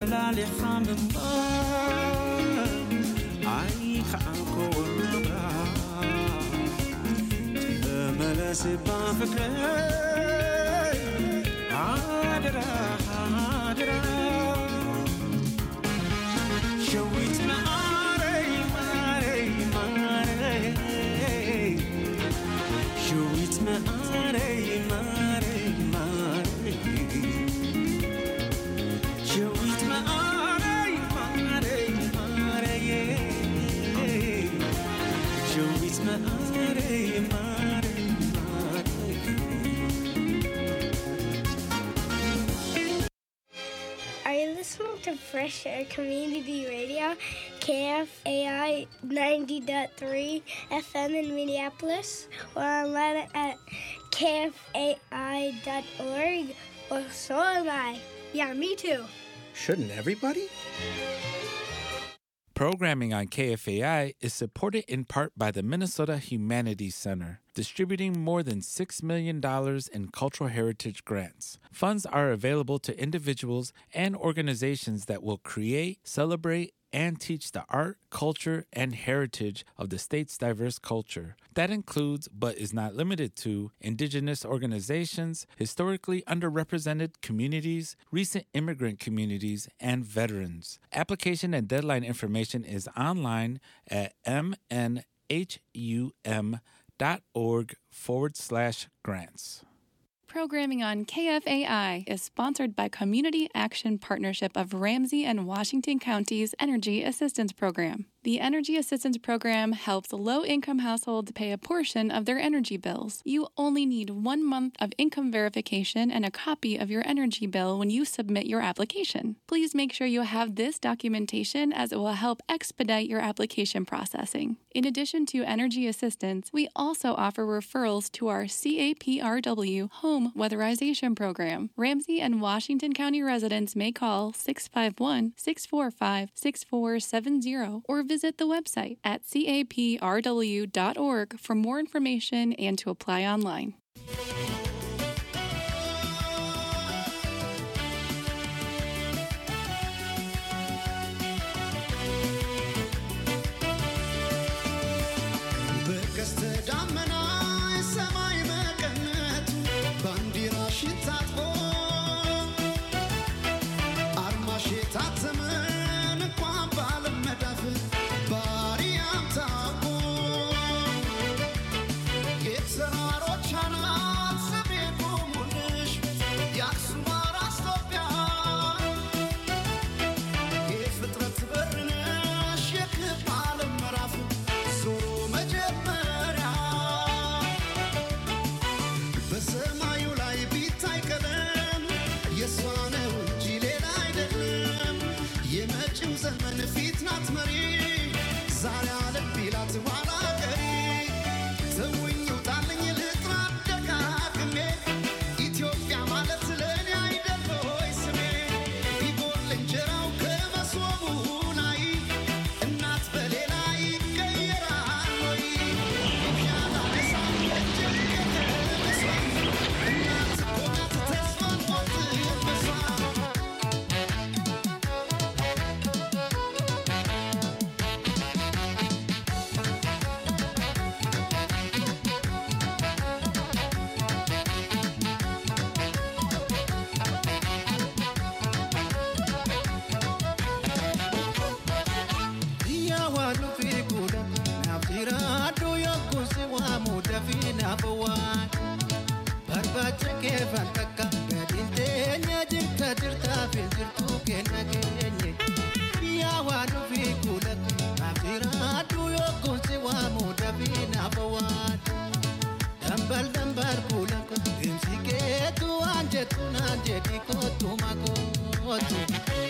ፈላሊኻ ምንባር ኣይከዓልኮ ናብራ ተመለስባ ፍቅረይ ሃደራ ሃደራ ሸዊት ማረይ ማረይ ማረይ ሸዊት ማረይ ማረይ ማረይ ሸዊት ማረይ ማረይ ማረይ ሸዊት ማረይ ማረይ ማረይ Are you listening to Fresh Air Community Radio, KFAI 90.3 FM in Minneapolis, or online at kfai.org? Well, so am I. Yeah, me too. Shouldn't everybody? Programming on KFAI is supported in part by the Minnesota Humanities Center, distributing more than $6 million in cultural heritage grants. Funds are available to individuals and organizations that will create, celebrate, and teach the art, culture, and heritage of the state's diverse culture. That includes, but is not limited to, indigenous organizations, historically underrepresented communities, recent immigrant communities, and veterans. Application and deadline information is online at mnhum.org forward slash grants. Programming on KFAI is sponsored by Community Action Partnership of Ramsey and Washington Counties Energy Assistance Program. The Energy Assistance Program helps low income households pay a portion of their energy bills. You only need one month of income verification and a copy of your energy bill when you submit your application. Please make sure you have this documentation as it will help expedite your application processing. In addition to energy assistance, we also offer referrals to our CAPRW Home Weatherization Program. Ramsey and Washington County residents may call 651 645 6470 or visit the website at caprw.org for more information and to apply online. በቀስተ ደመና ሰማይ መቀነቱ ባንዲራሽን ታጥቆ አርማሽ የታተመን እንኳን በዓለም መዳፍ ባሪያም ታውቆ የተራሮች አናት ስሜ ቆሙልሽ የአክሱም አራስ ኢትዮጵያ የፍጥረት በር ነሽ የክብ ዓለም ምዕራፍ ዞሮ መጀመሪያ በሰማዩ ላይ ቢታይ ቀለም የእሷ ነው እንጂ ሌላ አይደለም። የመጪው ዘመን ፊት ናት መሪ ዛሬ አለም ቢላት ኋላ ቀሪ ተውኝ ውጣልኝ ልጥራ ደጋግሜ ኢትዮጵያ ማለት ለእኔ አይደል ሆይ ስሜ ቢጎል እንጀራው ከመሶቡ ላይ እናት በሌላ ይቀየራል ወይ ይሻላ እሳት እጅግ ከተነሳ እናት እኮ ናት ተስፋን ቆርጥበሷ Biyya waan nufi godha naaf jira adduu yogguu si waamu dafii naaf waan barbaacha kee fakkaakka gadiin teenya jirta jirtaaf hin jirtu kenna keenye biyya waan nufi godha naaf jira adduu yogguu si waamu dafii naaf waan dambal dambal kuula deemsi keetu waan jettu naan jedhi kootu makootu.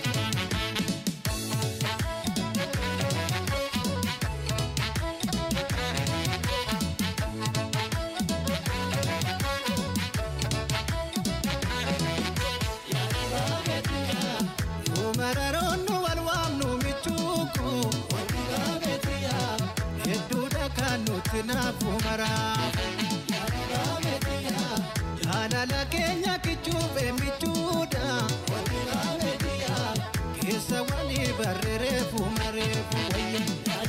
Mararoonu wal waamnu michuuku hedduudha kan nuti naafu maraafu jaalala keenya kichuufe michuudha barree reefu mareefu wayya.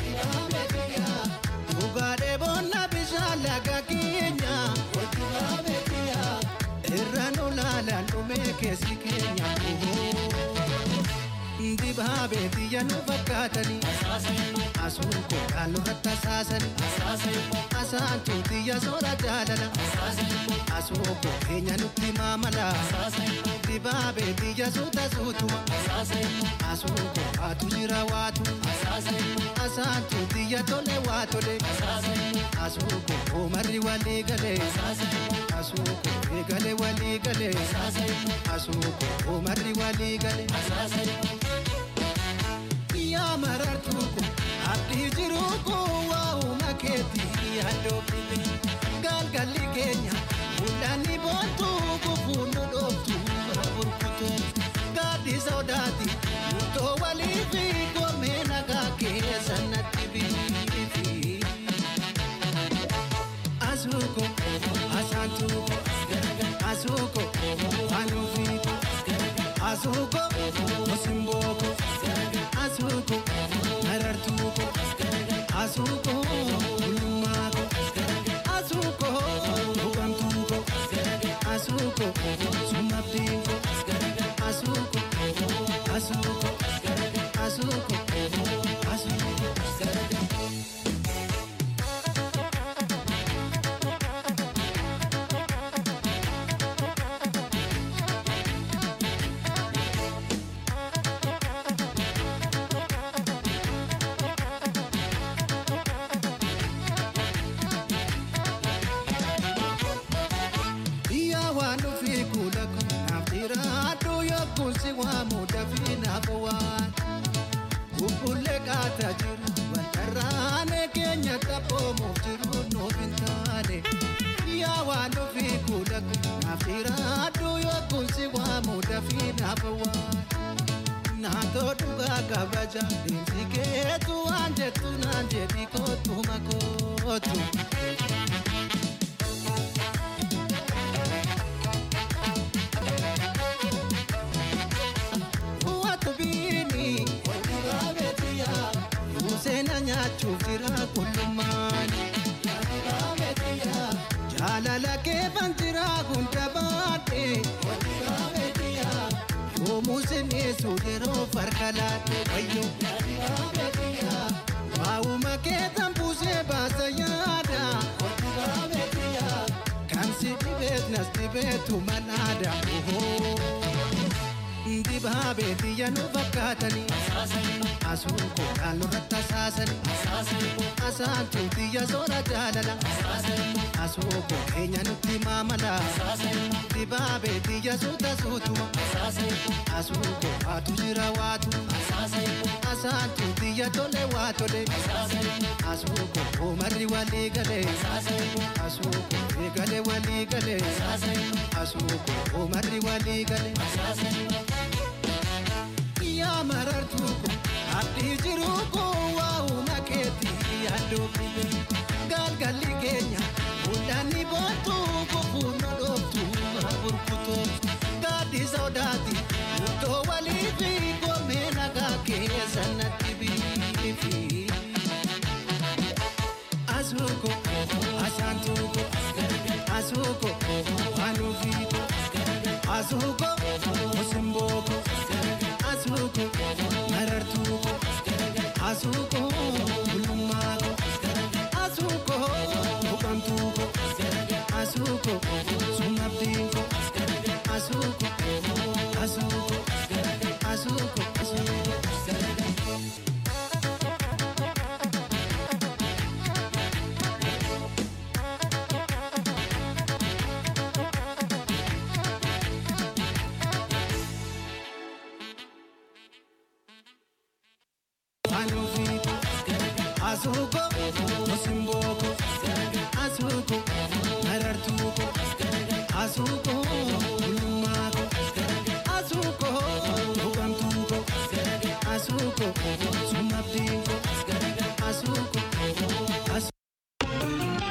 Dhugaadhee boonna bishaan laga keenya. Irra nu laalaan dhumee keessi keenya. Dibaabee biyya nu fakkaatanii. Asuun koodhaan nurratti asaasanii. Asaantuu biyya soora jaalala. Asuun koo keenya nutti maamala. Dibaabee biyya suuta suutuma. Asuun koo waatu jira waatu. Asaantuu biyya tole waa tole. Asuun koo oomarri walii galee. Asuun koo eegale walii galee. Asuun koo oomarri walii galee. Yaa marartuu kun abdii jiruu kun waa'uma keetii yaaddoofite. Galgalli keenya mul'anni boontuu kufuun nu dhooftu burkutu. Gaaddi sodaati murtoo walii fi goomee nagaa keessa natti biifi. Asuuko asaantuuko asuuko anuufiiko asuuko osimbooko asuuko marartuuko asuuko bulummaako asuuko hubantuuko asuuko sumabdiinko asuuko asuuko asuuko asuuko. Yaa waan dhufee kuula kun naaf jira adduu yookuun si waamu dafii naaf waan. Bubbullee qaataa jiru waltarraanee keenya taphoomuuf jiru nuuf hin taane. Yaa waan dhufee kuula kun naaf jira adduu yookuun si waamu dafii naaf waan. Naatoo dhugaa kabaja deemsi keetu waan jettu naan jedhi kootu makootu. Watu biini Yuuseena nyaachuuf jira kullummaani Jaalala keefan jira hunda baadhe Yoomuu sineessu yeroo farka laadhe wayyo Waa'uma keetan buusee baasa yaada Kan si dhibeet nas dhibeetu manaada Dibaabee biyya nu fakkaatanii. Asuun koodhaan nurratti asaasanii. Asaantuu biyya soora jaalala. Asuun koo keenya nutti maamala. Dibaabee biyya suuta suutuma. Asuun koo waatu jira waatu. Asaantuu biyya tole waa tole. Asuun koo oomarri walii galee. Asuun koo eegale walii galee. Asuun koo oomarri walii galee. Yaa marartuu kun abdii jiruu kun waa'uma keetii yaaddoofite. Galgalli keenya mul'anni boontuu kufuun nu dhooftu burkutu. Gaaddi sodaati murtoo walii fi goomee nagaa keessa natti biifi. Asuuko asaantuuko asuuko anuufiiko asuuko osimbooko asuuko marartuuko asuuko bulummaako asuuko hubantuuko asuuko sumabdiinko asuuko asuuko asuuko asuuko. Anuufiko asuuko osimbooko asuuko marartuuko asuuko bulummaako asuuko hubantuuko asuuko sumabdiinko asuuko asuuko.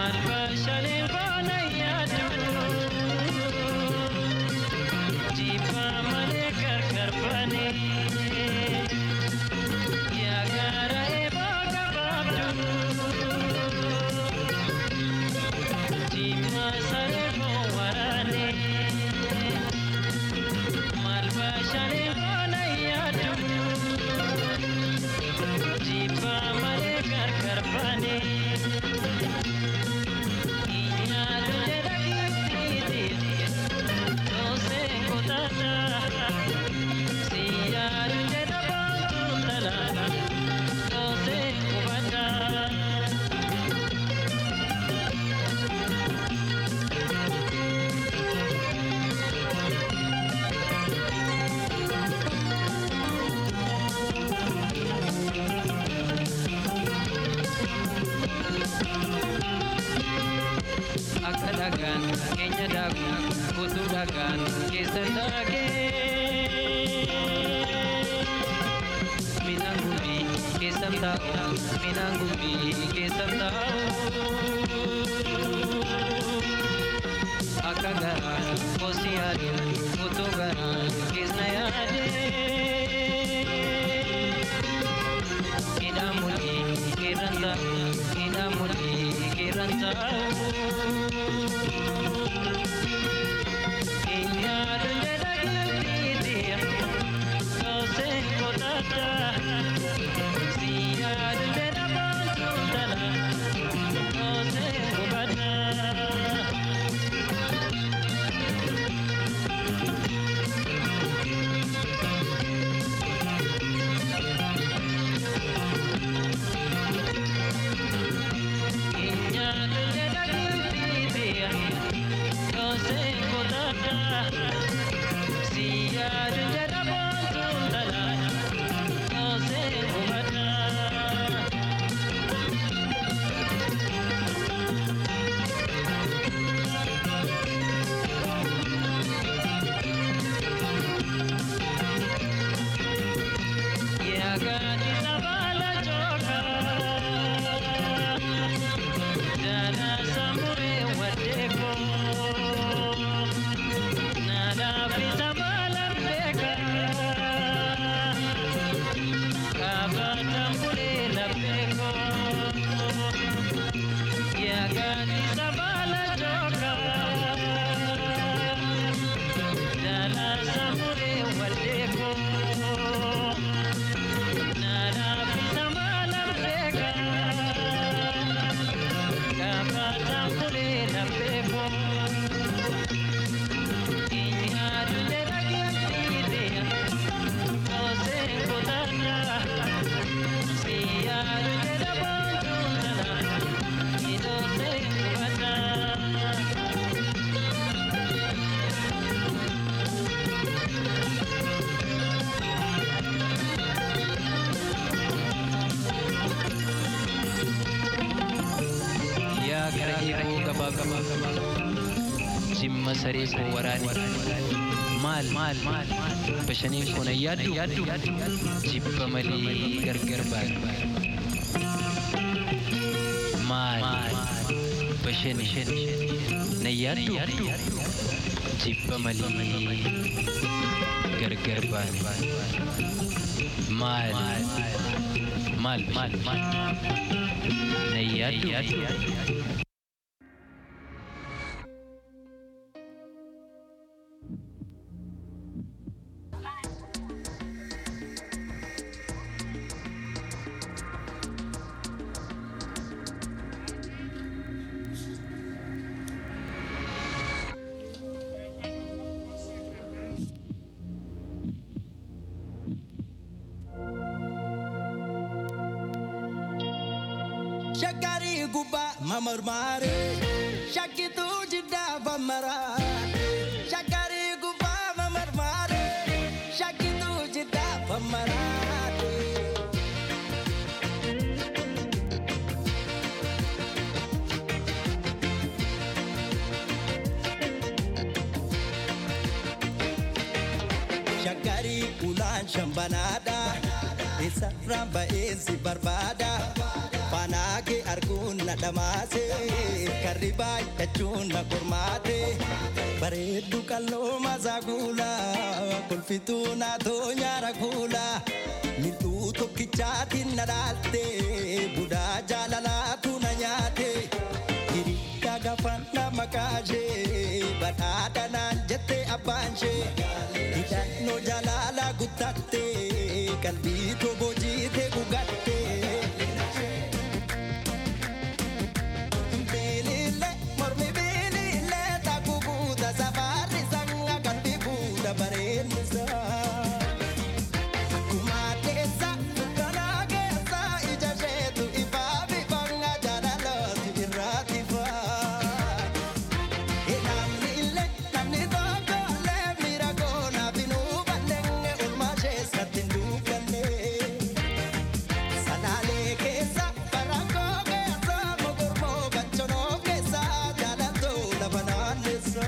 akka dhagaan keenya daaku utuu dhagaan keessa daakee midhaan gumbii keessa taa'u midhaan gumbii keessa taa'u akka garaan kosi yaadu utuu garaan keessa yaadee midhaan mul'ii keerran taa'u midhaan mul'ii keerran taa'u. yaa gara eeboo gabaa gabaa jimma saree koo waraane maal maal bashaniin kun ayyaaddu jibba malee gargar baane maal bashani nayyaaddu jibba malee gargar baane maal maal bashani nayyaaddu Shakari guba mamarmare Shakitu jida bamara Shakari guba mamarmare Shakitu jida bamara Shakari ulan shambanada Isa ramba esi barbada faanaa kee arguun na dhamaase karri baay'achuun na qormaate bareeddu qalloo maasaa kuula kolfituu naatoo nyaara kuula mil'uu tokkichaatiin na dhaalte budaa jaalalaatu na nyaate hiriyaa gafan na makaashee badhaadha naan jette abbaanshee hidhannoo jaalala guttatte qalbii toboo jiite gugatte. Bilile, mormi bilile, takubuuta safarri sanga qalbii fuudha bareennisa. Akkuma keessa dukkanaa keessa ija isheetu ifaa bifanga jaalalooti irraati faa. Namni illee namni tokko illee miira koonaaf hin hubanne olmaa keessatti hin dukkanne. Salaalee keessa barakkoo keessa mogormoo ganchonoo keessa jaalatoo lafa naanneessa.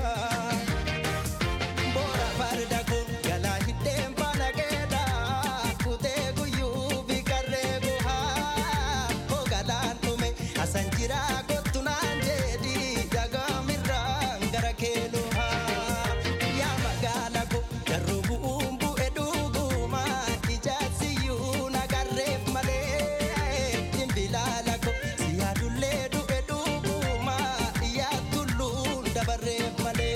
Boora farda kun galaa hidheen faana keedha kutee guyyuu fi karree guhaa hogalaan dhume asan jira kottu naan jedhi dagaamirraan gara keenuhaa yaa magaala ko garuu bu'uun bu'e dhuguma ijaarsiyyuu nagarreef malee dhimbilaala ko siyaadullee du'e dhuguma yaa tulluun dabarreef malee.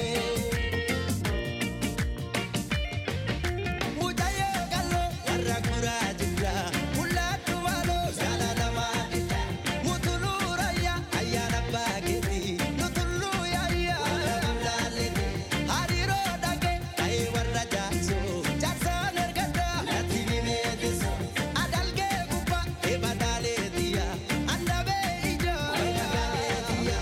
Mucayyoo qal'oo warra guraa jirra. Mul'attu maaloo jaalalamaa jirra. Mutuluu rayyaa ayyaana abbaa keetii. Nutulluu yaayyaa abdaalleeti. Hariiroo dhagee ta'ee warra jaarsoo. Jaarsaan ergaddaa natti himeetis. Adalgee gubbaa eebadaaleetiya. Andabee ijoo eebadaaleetiya.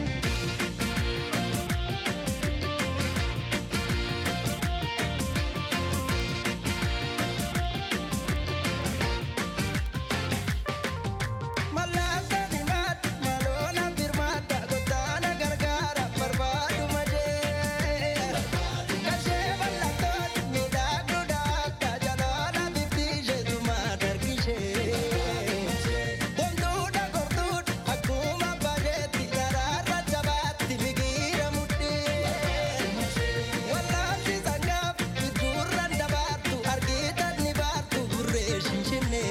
Malaata dimaata maloona birmaata gotaana gargaara barbaadu majee. Kashee bal'attoon miidhagduu daakka jaloona bifti isheetuma dargishee. Bonduudha gorduudha akkuma bareetti garaarra jabaatti migiira mudhii. Wallaansi sangaaf bidduurran dabaartu argitan ni baartu burree shinshinnee.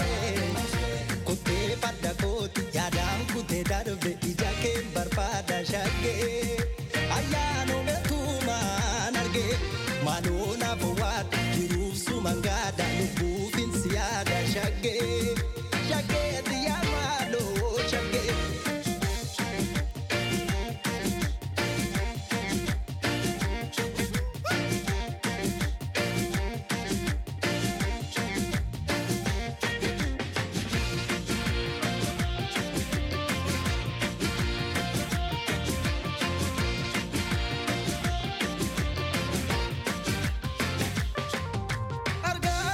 Kutee farda kooti yaadaan kutee darbe ija kee barbaada shaggee. Ayyaanuma tuumaan argee maaloo naaf waadda jiruuf suman gaada lubbuufin si yaada shaggee. Shaggee xiyyaa maaloo shaggee. Argaa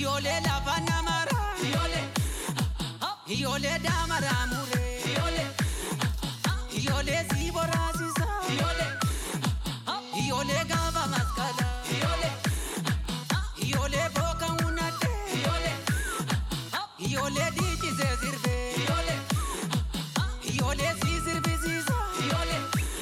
Ijoollee lafa namara. Ijoollee. Ijoollee daamara muree. Ijoollee. Ijoollee si boraasisa. Ijoollee. Ijoollee gaafa maskala. Ijoollee. Ijoollee booka hunate. Ijoollee. Ijoollee dhiichisee sirbee. Ijoollee. Ijoollee si sirbisiisa. Ijoollee.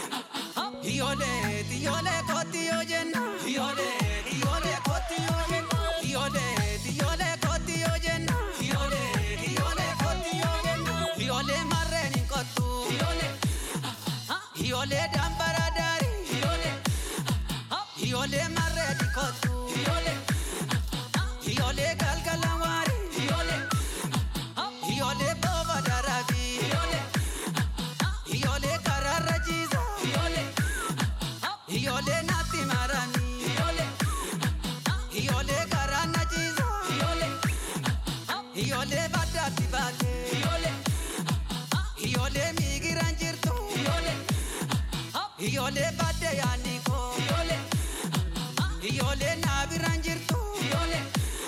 Ijoollee ijoollee kooti yoo jenna. Ijoollee ijoollee kooti yoo jenna. Ijoollee ijoollee kooti yoo jenna. Ijoollee ijoollee kooti yoo jenna. Ijoollee marreen hin kottu. Ijoollee. Ijoollee dambara daari. Ijoollee. Ijoollee marreen hin kottu. Ijoollee. Ijoollee galgala waari. Ijoollee. Ijoollee booba daraabi. Ijoollee. Ijoollee karaarra jiisa. Ijoollee. Ijoollee naatti marani. Ijoollee. Ijoollee karaa na jiisa. Ijoollee. Ijoollee baddaatti baate. Ijoollee. Ijoollee miigiraan jirtu. Ijoollee. Ijoollee baddee yaadni koo. Ijoollee. Ijoollee naabiraan jirtu. Ijoollee.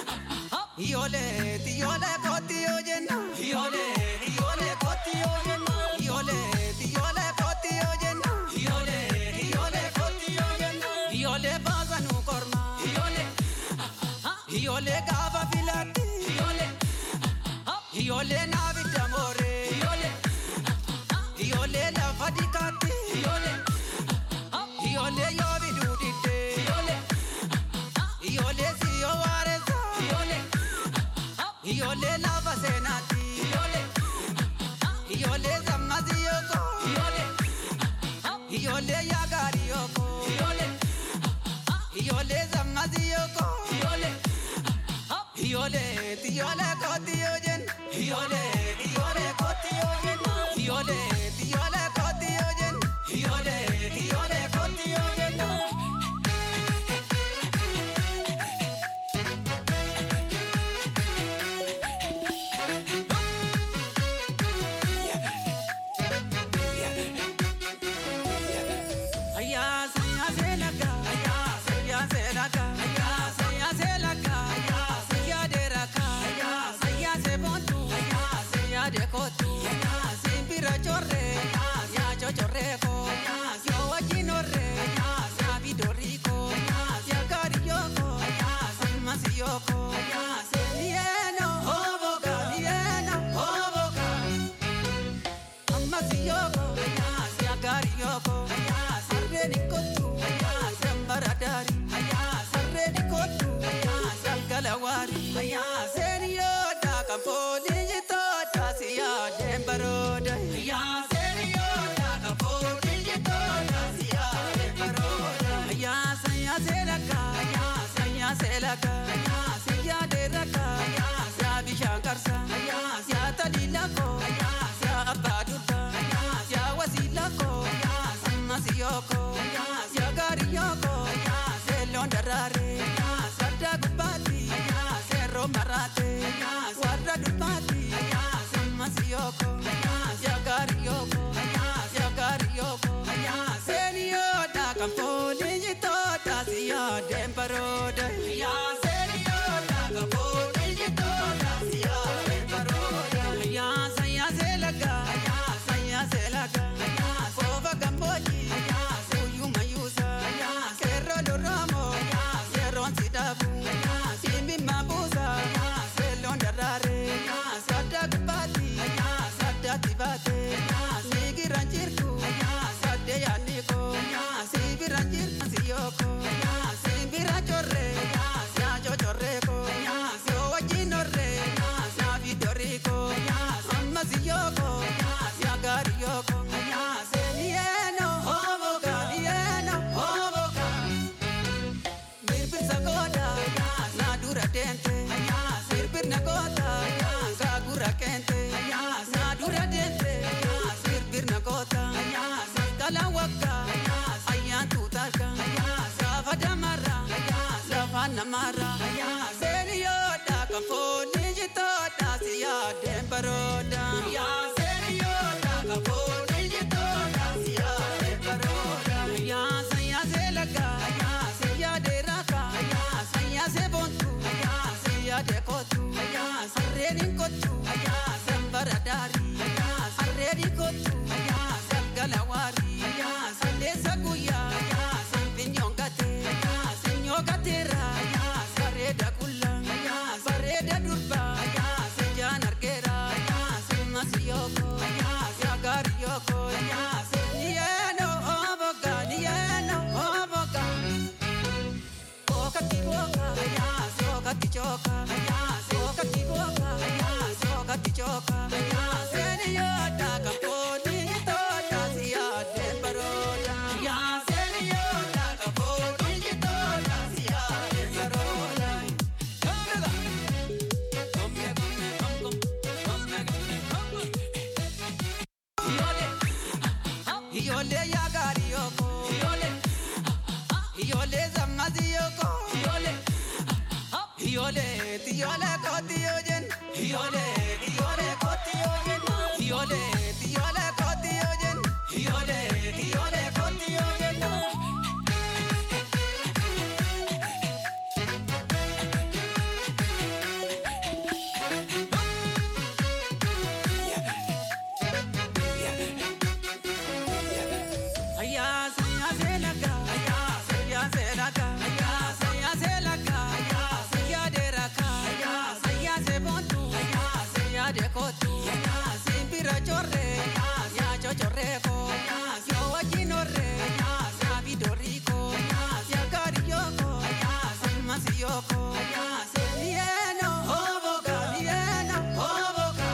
Ijoollee ijoollee kooti yoo jenna. Ijoollee ijoollee kooti yoo jenna. Ijoollee ijoollee kooti yoo jenna. Ijoollee ijoollee kooti yoo jenna. Ijoollee baasa nu korma. Ijoollee ijoollee gaafa filatti. Ijoollee ijoollee naabidda mooree. Ijoollee ijoollee lafa dikaatti. Ijoollee ijoollee yoo biduu diddee. Ijoollee ijoollee si yoo waareessa. Ijoollee. Ijoollee lafa seenaati. Ijoollee. Ijoollee sammasi yooko. Ijoollee. Ijoollee yaagaari yooko. Ijoollee. Ijoollee sammasi yooko. Ijoollee. Ijoollee ijoollee kooti yoo jenna. Ijoollee ijoollee kooti yoo jenna. Ijoollee ijoollee kooti yoo jenna. Ijoollee ijoollee kooti yoo jenna. Ayya sayya selaka, ayya sayya selaka, ayya sayya selaka, ayya sayya deraka, ayya sayya sebontu, ayya sayya dekotu, ayya simbira chorre, ayya ya chochorreko, ayya yo wajinore, ayya ya vidoriko, ayya ya kariyoko, ayya simasiyoko, ayya selieno, hoboka, lieno, hoboka. Amasiyoko, ayas yagariyoko, ayas arreni kotu, ayas ambaradari, ayas arreni kotu, ayas algalawari, ayas eniyoda kampoli jitoda siya dembaroda, ayas eniyoda kampoli jitoda siya dembaroda, ayas ayas elaka, ayas ayas elaka, ayas ya deraka, ayas ya bishankarsa, ayas ya talilako, ayas ya abadurka, ayas ya wasilako, ayas amasiyoko, ayas ya gariyoko, ayas elondarare, ayas warda gubati, ayas ero marate, ayas warda dupati, ayas amasiyoko, ayas ya gariyoko, ayas ya gariyoko, ayas eniyoda kampoli jitoda siya dembaroda, ayas eniyoda kampoli jitoda siya dembaroda, ayas ayas elaga, ayas ayas elaga, ayas ova gamboji, ayas uyu mayusa, ayas erro loramo, ayas erron sidabu, ayas imbi mabusa, ayas yaade kootu sarreeni kootu sambara daarii sarreeni kootu saggala waarii salleessa guyyaa sinfinyoon gatee sinyoo gateera bareeda qulla bareeda durba sijaan argeera simmas yooko yaagaari yooko niyeeno oboga niyeeno oboga Sokati boka, sokati choka, sokati boka, sokati choka. Seni yoda kaponi toda siya de baroda. Seni yoda kaponi toda siya de baroda. Come come come come come come. Yole, yole ya gari yoko. Yole. Yole zammazi yoko. Yole. Yole, yole koti yojen. Yole, yole koti yojen. Yole, yole koti yojen. Yole, yole koti yojen. Aya, saya selaka. Aya, saya selaka. Aya, saya selaka. Aya, saya deraka. Aya, saya sebontu. Aya, saya dekotu. Aya, simpira chorre. Aya, ya chochorreko. Aya, yo wajinore. Aya, ya vidoriko. Aya, ya kariyoko. Aya, salmasiyoko. Aya, selieno. Hoboka, lieno. Hoboka.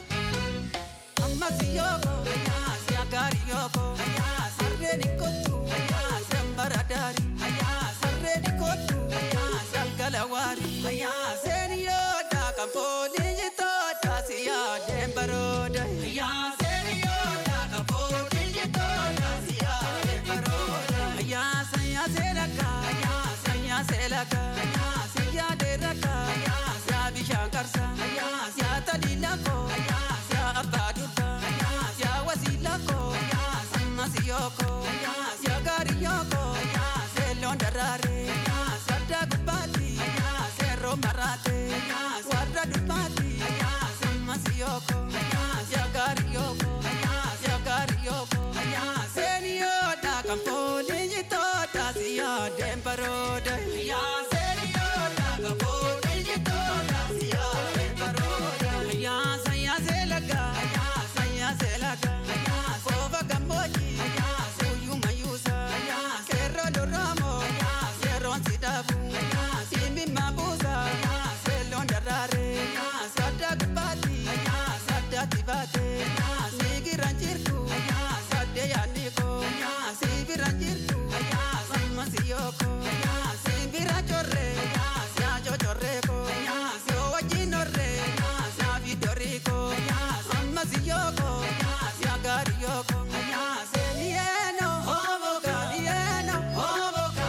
Amasiyoko, siagariyoko, sarreni kotu, sembaradari, sarreni kotu, sangalawari, seniyoda kamponi jitoda siya dembaroda, seniyoda kamponi jitoda siya dembaroda, saya selaka, saya selaka, siya deraka, siya bishankarsa, siya talilako, siya abadurka, siya wasilako, samasiyoko, siya gariyoko, selon darare, sadda gubati, serro marate, warra dubati, samasiyoko, siya gariyoko, siya gariyoko, seniyoda kamponi jitoda siya dembaroda, seniyoda kamponi jitoda siya dembaroda, saya selaga, saya selaga, kova gamboji, suyu mayusa, kerro doramo, serron sidabu, simbi mabusa, selon darare, sada gubati, sada tibate, sigi ranjirku, sade yaniko, sibi ranjirku, sama siyoko, sibi rachorre, sia chochorreko, sio wajinore, sia vidoriko, sama siyoko, sia gariyoko, selieno, hoboka, lieno, hoboka.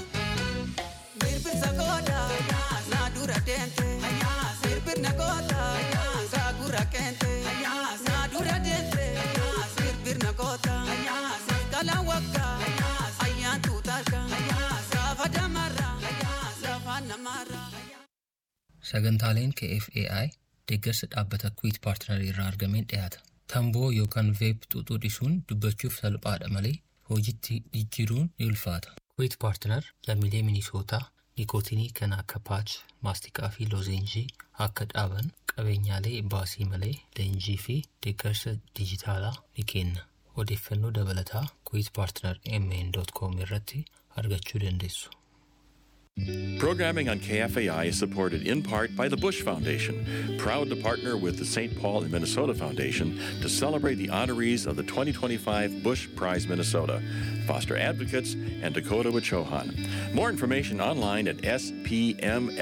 Birbir sagoda, na dura dente, birbir nagota, sagura kente, na dura dente, birbir nagota, kala waka, ayan tutarka, safa damara, safa namara. Sagantaaleen KFAI deeggarsa dhaabbata Kwiit Paartinarii irraa argameen dhiyaata. Tamboo yookaan veeb xuuxuu dhisuun dubbachuuf salphaadha malee hojiitti jijjiiruun ni ulfaata. Kwiit Paartinar lammiilee Minisootaa nikootinii kan akka paach, maastiqaa fi loozenjii akka dhaaban qabeenyaalee baasii malee leenjii fi deeggarsa dijitaalaa ni kenna. Odeeffannoo dabalataa Kwiit Paartinar mn.com irratti argachuu dandeessu. Programming on KFAI is supported in part by the Bush Foundation, proud to partner with the St. Paul and Minnesota Foundation to celebrate the honorees of the 2025 Bush Prize Minnesota, Foster Advocates, and Dakota Wichohan. More information online at spmfc.org.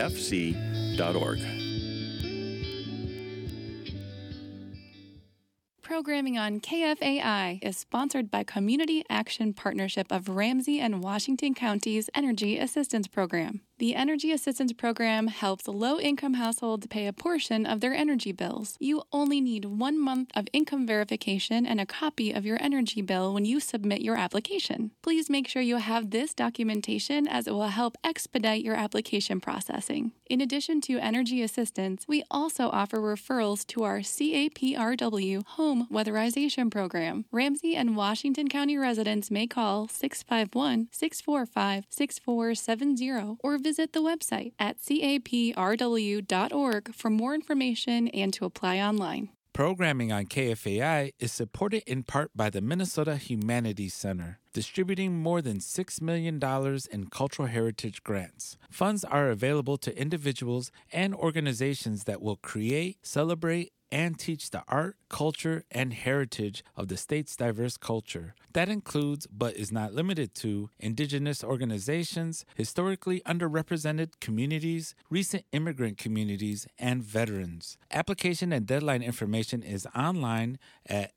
Programming on KFAI is sponsored by Community Action Partnership of Ramsey and Washington Counties Energy Assistance Program. The Energy Assistance Program helps low income households pay a portion of their energy bills. You only need one month of income verification and a copy of your energy bill when you submit your application. Please make sure you have this documentation as it will help expedite your application processing. In addition to energy assistance, we also offer referrals to our CAPRW Home Weatherization Program. Ramsey and Washington County residents may call 651 645 6470 or visit the website at caprw.org for more information and to apply online. Programming on KFAI is supported in part by the Minnesota Humanities Center, distributing more than $6 million in cultural heritage grants. Funds are available to individuals and organizations that will create, celebrate, and teach the art, culture, and heritage of the state's diverse culture. That includes, but is not limited to, indigenous organizations, historically underrepresented communities, recent immigrant communities, and veterans. Application and deadline information is online at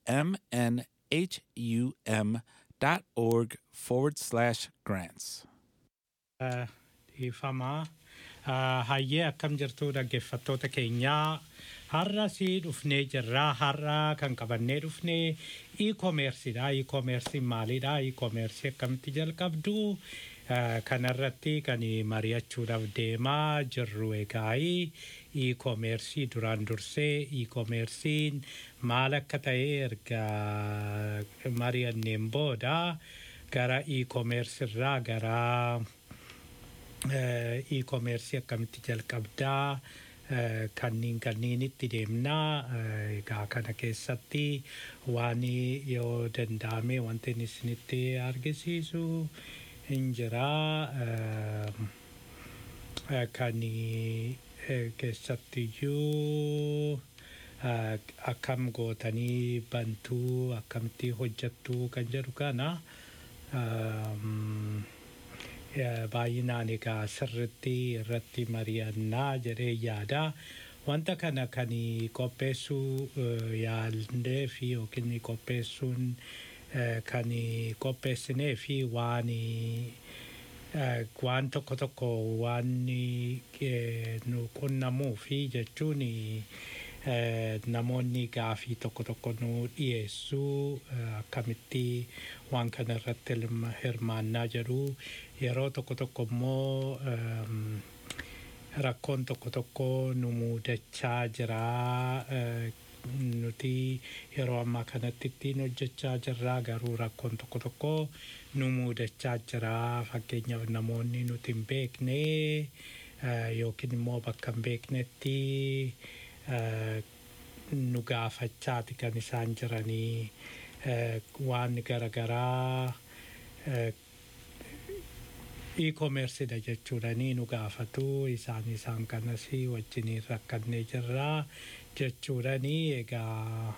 mnhum.org forward slash grants. Dhiifamaa hayyee akkam jirtu dhaggeeffattoota keenyaa har'a si dhufnee jirraa har'a kan qabannee dhufnee e-commerceedha e-commercein maalidha e-commerce akkamitti jalqabdu kanarratti kan mari'achuudhaaf deemaa jirru egaa e-commerce duraan dursee e-commercein maal akka ta'e erga mari'anneen booda gara e-commerce irraa gara e-commerce akkamitti jalqabdaa kanniin kanniinitti deemnaa egaa kana keessatti waan yoo danda'ame wanti inni isinitti argisiisu hin jiraa kan keessattiyyuu akkam gootanii bantuu akkamitti hojjattuu kan jedhu kana baay'inaan egaa sirritti irratti mari'annaa jedhee yaada. Wanta kana kan qopheessuu yaallee fi yookiin qopheessuun kan qopheessinee fi waan waan tokko tokko waan nu qunnamuu fi jechuun namoonni gaafii tokko tokko nu dhiyeessuu akkamitti waan kana irratti hirmaannaa jedhu yeroo tokko tokko immoo rakkoon tokko tokko nu muudachaa jira nuti yeroo ammaa kanatti ittiin hojjechaa jirra garuu rakkoon tokko tokko nu muudachaa jira fakkeenyaaf namoonni nuti hin beekne yookiin immoo bakka hin beeknetti nu gaafachaati kan isaan jiranii waan garaagaraa e-commerceedha jechuudhanii nu gaafatu isaan isaan kanas wajjiniin rakkannee jirraa jechuudhanii egaa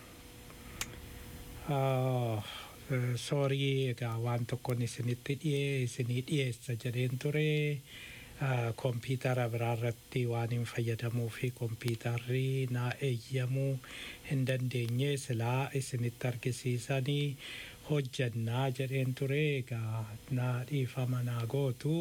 soorii egaa waan tokkoon isinitti dhiyee isinii dhiyeessa jedheen ture kompiitara biraarratti waan hin fayyadamuu fi kompiitarri naa eeyyamuu hin dandeenye silaa isinitti argisiisanii hojjannaa jedheen ture egaa naa dhiifama naa gootu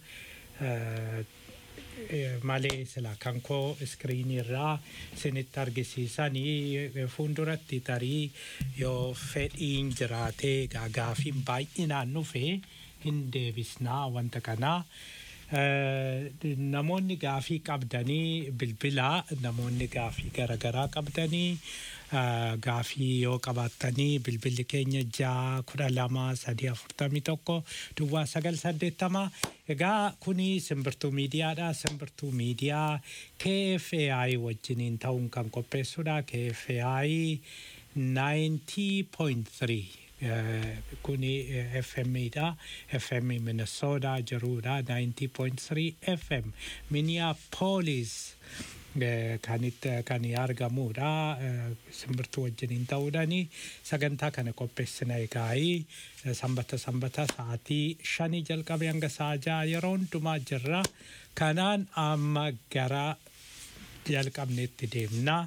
malee sila kan koo iskiriinii irraa isinitti argisiisanii fuulduratti tarii yoo fedhiin jiraatee egaa gaafiin baay'inaan dhufe hin deebisnaa wanta kanaa. namoonni gaafii qabdanii bilbilaa namoonni gaafii garaagaraa qabdanii gaafii yoo qabaattanii bilbilli keenya ja'a kudha lama sadii afurtamii tokko duwwaa sagal saddeettama egaa kuni simbirtuu miidiyaadha simbirtuu miidiyaa KFAI wajjiniin ta'uun kan qopheessudha KFAI 90.3 kuni FM'dha. FM Minnesota jirudha 90.3 FM Minneapolis kanitti kan argamudha simbirtuu wajjiniin ta'uudhaani sagantaa kana qopheessina egaa sanbata sanbata sa'aatii shanii jalqabe hanga sa'a ja'a yeroo hundumaa jirra kanaan amma gara jalqabneetti deemna.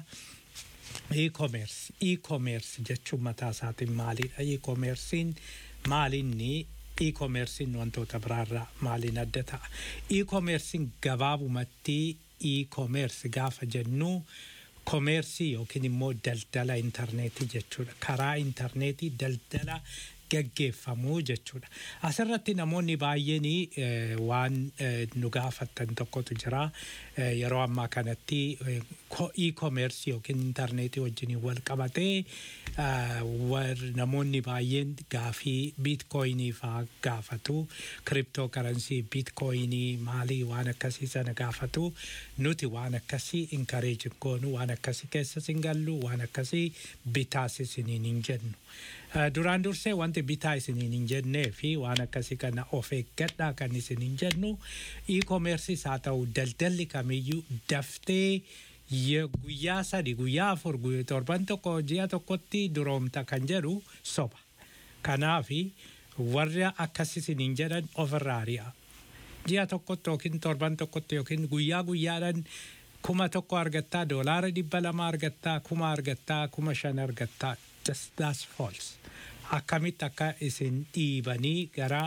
e-commerce e-commerce jechuun mataa isaatiin maalidha e-commercein maalinni e-commercein wantoota biraarraa maaliin adda ta'a e-commercein gabaabumatti e-commerce gaafa jennu komeersii yookiin immoo daldala intarneetii jechuudha karaa intarneetii daldala gaggeeffamuu jechuudha. Asirratti namoonni baay'een eh, waan eh, nu gaafattan tokkotu jira. Eh, Yeroo ammaa kanatti eh, ko- e-commerce yookiin intarneetii wajjin wal qabatee ah, war- namoonni baay'een gaafii biitkoyinii faa gaafatu. Kiriptoo karansii biitkoyinii maalii waan akkasii sana gaafatu. Nuti waan akkasii inkareejin goonu waan akkasii keessas hin gallu waan akkasii bitaas isiniin hin jennu. Uh, duraan dursee wanti bitaa isiniin hin jennee fi waan akkasii kana of eeggadhaa kan isin hin jennu e-commerceis haa ta'u daldalli kamiyyuu daftee ye- guyyaa sadi guyyaa afur guyyaa torban tokko ji'a tokkotti duroomta kan jedhu soba. Kanaafi warra akkas isiniin jedhan ofirraa ari'a. Ji'a tokkotti yookiin torban tokkotti yookiin guyyaa guyyaadhaan kuma tokko argattaa doolaara dhibba lama argattaa kuma argattaa kuma shan argattaa just that's false. Akkamitti akka isin dhiibanii gara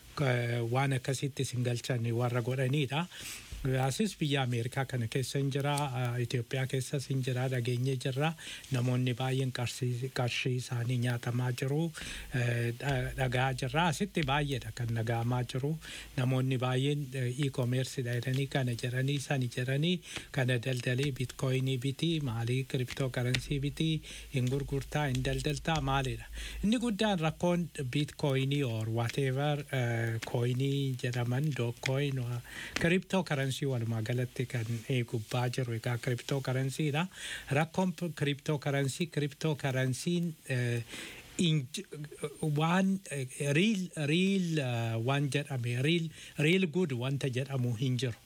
eh, waan akkasitti isin galchan warra godhanidha. Asis biyya Ameerikaa kana keessa hin jira, eh, Itoophiyaa keessas hin jira, dhageenye jirra. Namoonni baay'een qarshii qarshii isaanii nyaatamaa jiru, eh, dha- dhagaa jirra. Asitti baay'eedha kan dhagahamaa jiru. Namoonni baay'een eh, e-commerce jedhanii kana jedhanii sani jedhanii kana daldalee bitcoinii biti, maalii kiriptoo karansii biti, hin gurgurtaa, hin daldaltaa maalidha. Inni guddaan rakkoon bitcoinii or whatever eh, coinii jedhaman dookcoin kiriptoo karansii walumaa galatti kan eh, gubbaa jiru egaa kiriptoo karansiidha. Rakkoon kiriptoo karansii kiriptoo karansiin eh, inj- waan riil riil waan jedhame riil riil gud wanta jedhamu hin jiru.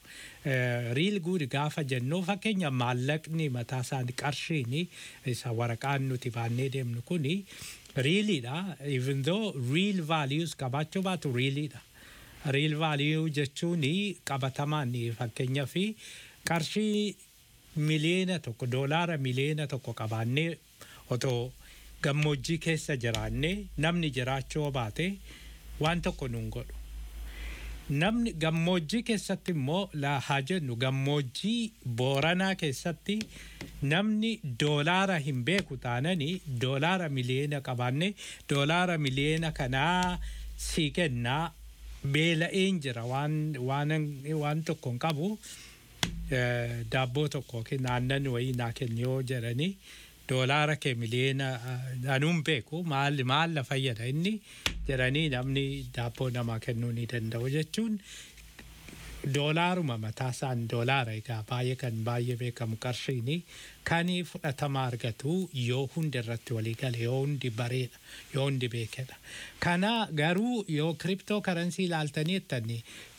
Riil gud gaafa jennu fakkeenya maallaqni mataa isaanii qarshiin isa waraqaan nuti baannee deemnu kuni riiliidha. Even though real values qabaachuu baatu riiliidha. Real value jechuun qabatamaan fakkeenyaa fi qarshii miliyoona tokko doolaara miliyoona tokko qabaannee otoo gammoojjii keessa jiraannee namni jiraachuu baate waan tokko nuun godhu. Namni gammoojjii keessatti immoo laa haa jennu gammoojjii booranaa keessatti namni doolaara hin beeku taananii doolaara miliyoona qabaannee doolaara miliyoona kanaa sii kennaa beela'een jira waan waan waan tokko hin qabu eh, daabboo tokko yookiin aannan wayii naa kenni yoo jedhanii doolaara kee miliyoona eh, anuun beeku maal maal na fayyada inni jedhanii namni daabboo namaa kennuu ni danda'u jechuun doolaaruma mataa isaan doolaara egaa baay'ee kan baay'ee beekamu qarshiini kan fudhatama argatu yoo hundi irratti walii gale yoo hundi bareedha yoo hundi beekedha. Kana garuu yoo kiriptoo karansii ilaaltanii jettanii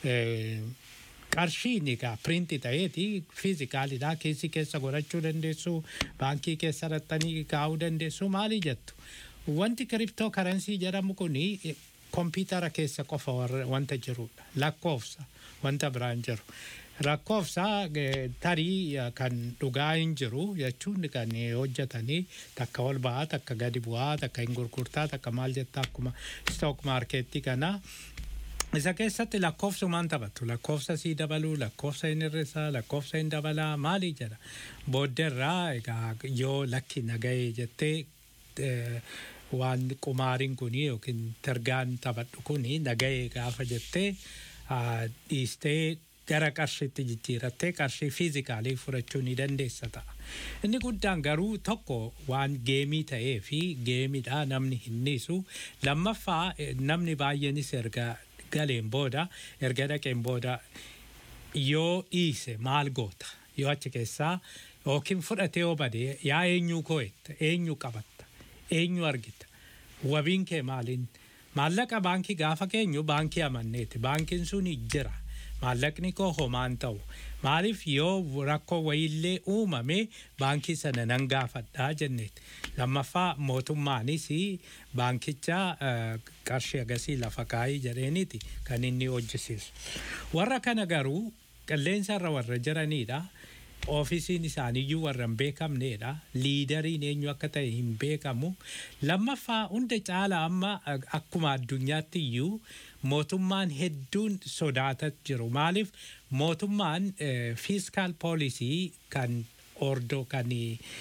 qarshiin egaa piriinti ta'eeti fiizikaalidha keessi keessa godhachuu dandeessu baankii keessa raxxanii kaa'uu dandeessu maali jettu. Wanti kiriptoo karansii jedhamu kuni kompiitara keessa qofa warra- wanta jirudha lakkoofsa wanta biraan jiru. Lakkoofsa eh, tarii eh, kan dhugaa hin jiru jechuun kan eh, hojjetanii takka ol ba'aa takka gadi bu'aa takka hin gurgurtaa takka maal jettaa akkuma stock markeetti kana isa keessatti lakkoofsumaan taphatu lakkoofsa sii dabaluu lakkoofsa hin hir'isaa lakkoofsa hin dabalaa maali jedha booddeerraa egaa yoo lakki nagahee jettee eh, waan qumaariin kuni yookiin targaan taphadhu kuni nagahee gaafa jettee ah, dhiistee gara qarshiitti jijjiirattee qarshii fiizikaalii fudhachuu ni dandeessa ta'a. Inni guddaan garuu tokko waan geemii ta'ee fi geemiidha namni hin dhiisu. Lammaffaa eh, namni baay'eenis erga galeen booda erga dhaqeen booda yoo dhiise maal goota yoo achi keessaa yookiin fudhatee yoo bade yaa eenyuu koo'etta eenyu qabatta eenyu argita wabiin kee maaliin maallaqa baankii gaafa keenyu baankii amanneeti baankiin sun jira maallaqni koo homaan ta'u maaliif yoo rakkoo wayiillee uumame baankii sana nan gaafadhaa jenneeti lammaffaa mootummaanis baankicha eh, qarshii agasii lafa kaayii jedheeniiti kan inni hojjisiisu warra kana garuu qilleensa irra warra jiranidha oofisiin isaaniiyyuu warra hin beekamneedha liidariin eenyu akka ta'e hin beekamu lammaffaa hunda caala amma ak- akkuma addunyaatti iyyuu mootummaan hedduun sodaataa jiru maaliif mootummaan fiiskaal poolisii kan ordoo kan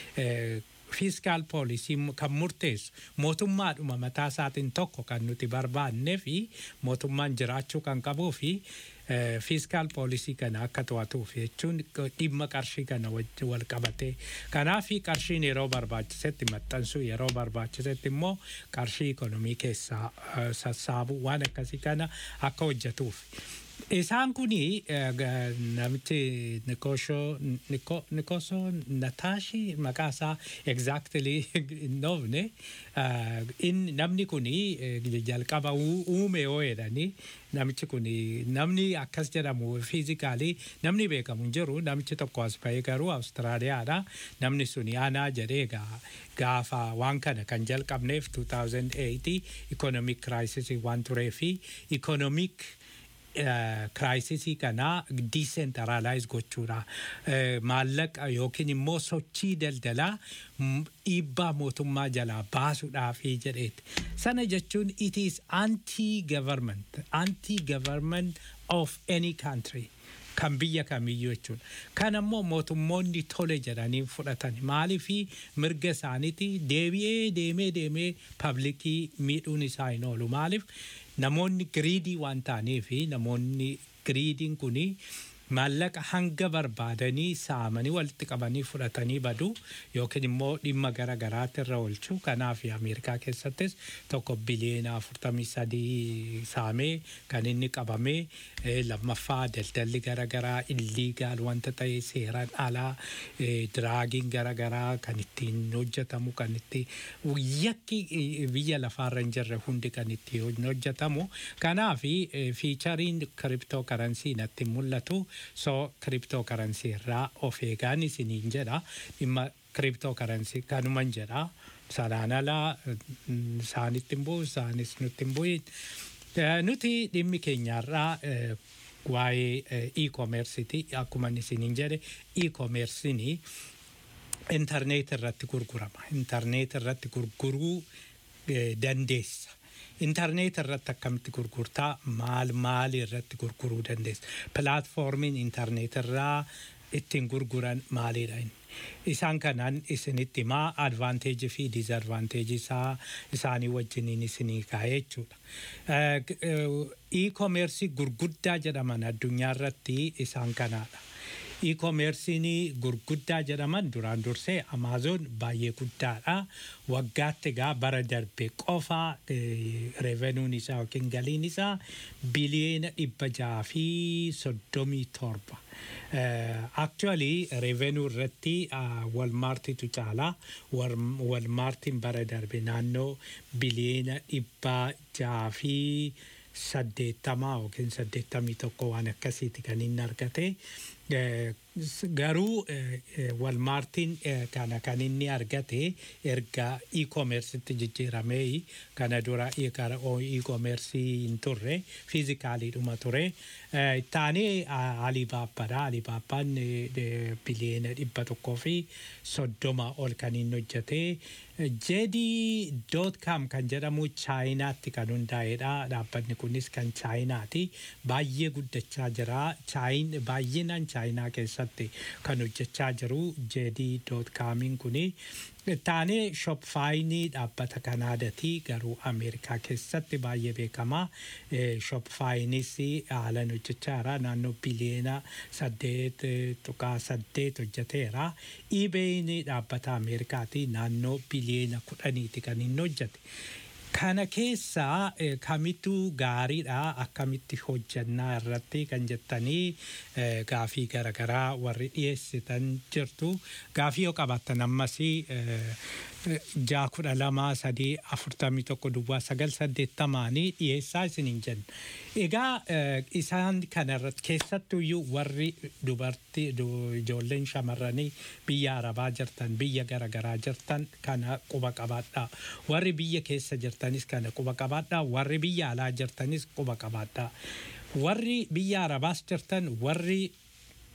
fiiskaal poolisii kan murteessu mootummaadhuma mataa isaatiin tokko kan nuti barbaannee fi mootummaan jiraachuu kan qabuu fi fiiskaal poolisii kana akka to'atuuf jechuun dhimma qarshii kana wajjin wal qabatee kanaaf qarshiin yeroo barbaachisetti maxxansuu yeroo barbaachisetti immoo qarshii ikonomii keessaa eh, sassaabuu waan akkasii kana akka hojjetuuf. Isaan kuni eh, ga- namichi Nikosho Niko- Nikoso Nataashi maqaa isaa exactly hin dhoofne eh, in- namni kuni eh, jalqaba uu- uume yoo jedhanii namichi kuni namni akkas jedhamu fiizikaalii namni beekamu hin jiru namichi tokko as bahee garuu Awustiraaliyaadha namni suni aanaa jedhee gaa- gaafa waan kana kan jalqabneef 2008 economic crisis waan turee fi economic kiraayisisii kana diisentaraalaayiz gochuudha. Eh, Maallaqa yookiin immoo sochii daldalaa m- dhiibbaa mootummaa jalaa baasuudhaafi jedheeti. Sana jechuun it is anti-government, anti-government of any country. kan biyya kamiyyuu jechuudha. Kan ammoo mootummoonni tole jedhanii fudhatan maaliifi mirga isaaniiti deebi'ee deemee deemee paablikii miidhuun isaa hin oolu maaliif namoonni giriidii waan ta'aniifi namoonni giriidiin kuni maallaqa hanga barbaadanii saamanii walitti qabanii fudhatanii badu yookiin immoo dhimma gara garaatti irra oolchu kanaaf Ameerikaa keessattis tokko biliyeena afurtamii sadii saamee kan inni qabamee eh, lammaffaa daldalli gara garaa illiigaal wanta ta'e seeraan alaa eh, diraagiin gara garaa kan ittiin hojjetamu kan itti yakki eh, biyya lafaarra hin jirre hundi kan itti hojjetamu kanaaf fiichariin kiriptoo karansii natti mul'atu so kiriptoo karansii irraa of eegaan isiniin jedha dhimma kiriptoo karansii kanuman jedha sanaan alaa mm, isaanitti hin bu'u isaanis nutti hin bu'in Eh, nuti dhimmi keenyarraa eh, waa'ee eh, e-commerceiti akkuma isiniin jedhe e-commerceini intarneet irratti gurgurama intarneet irratti gurguruu eh, dandeessa intarneet irratti akkamitti gurgurtaa maal maal irratti gurguruu dandeessa pilaatfoormiin intarneet irraa ittiin gurguran maalidha inni isaan kanaan isinitti himaa advaanteejii fi diizadvaanteejii isaa isaanii wajjiniin isinii kaa'ee jechuudha. Eh, g- eh, E-commerce gurguddaa jedhaman addunyaa irratti isaan kanaadha. E-commerce'n gurguddaa jedhaman duraan dursee Amaazoon baay'ee guddaadha. Waggaatti egaa bara darbe qofa revenuun isaa yookiin galiin isaa biliyeena dhibba jaha fi soddomii torba. Actually revenue irratti walmaartitu caala. Walmaartiin bara darbe naannoo biliyeena dhibba jaha fi saddeettamaa yookiin saddeettamii tokko waan akkasiiti kan inni argate. Garuu walmaartiin kana kan inni argate erga e-commercetti jijjiiramee kana dura e-commercii hin turre fiizikaaliidhuma ture. Taanee Alibaabbaadha. Alibaabbaan biliyeena dhibba tokkoo fi soddoma ol kan inni hojjete. JD.com kan jedhamu chaayinaatti kan hundaa'edha. Dhaabbanni kunis kan chaayinaati. Baay'ee guddachaa jira. Chaayin baay'inaan chaayinaa keessatti kan hojjechaa jiru JD.comiin kuni. Taanee shopfaayinii dhaabbata Kanaadaati garuu Ameerikaa keessatti baay'ee beekama. Shopfaayinis haalan hojjechaa jira naannoo biliyeena saddeet tuqaa saddeet hojjeteera. Iibeeyin dhaabbata Ameerikaati naannoo biliyeena kudhaniiti kan inni hojjete. Kana keessaa kamittu gaariidha akkamitti hojjannaa irratti kan jettanii gaafii garaagaraa warri dhiyeessitan jirtu. Gaafii yoo qabaattan ammas ja'a kudha lama sadii afurtamii tokko duwwaa sagal saddeettamaanii dhiyeessaa isiniin jenna. Egaa isaan kanarratti keessattuyyuu warri dubartii ijoolleen shamarranii biyya arabaa jirtan biyya garaagaraa jirtan kana quba qabaadhaa. Warri biyya keessa jirtanis kana quba qabaadhaa. Warri biyya alaa jirtanis quba qabaadhaa. Warri biyya arabaas jirtan warri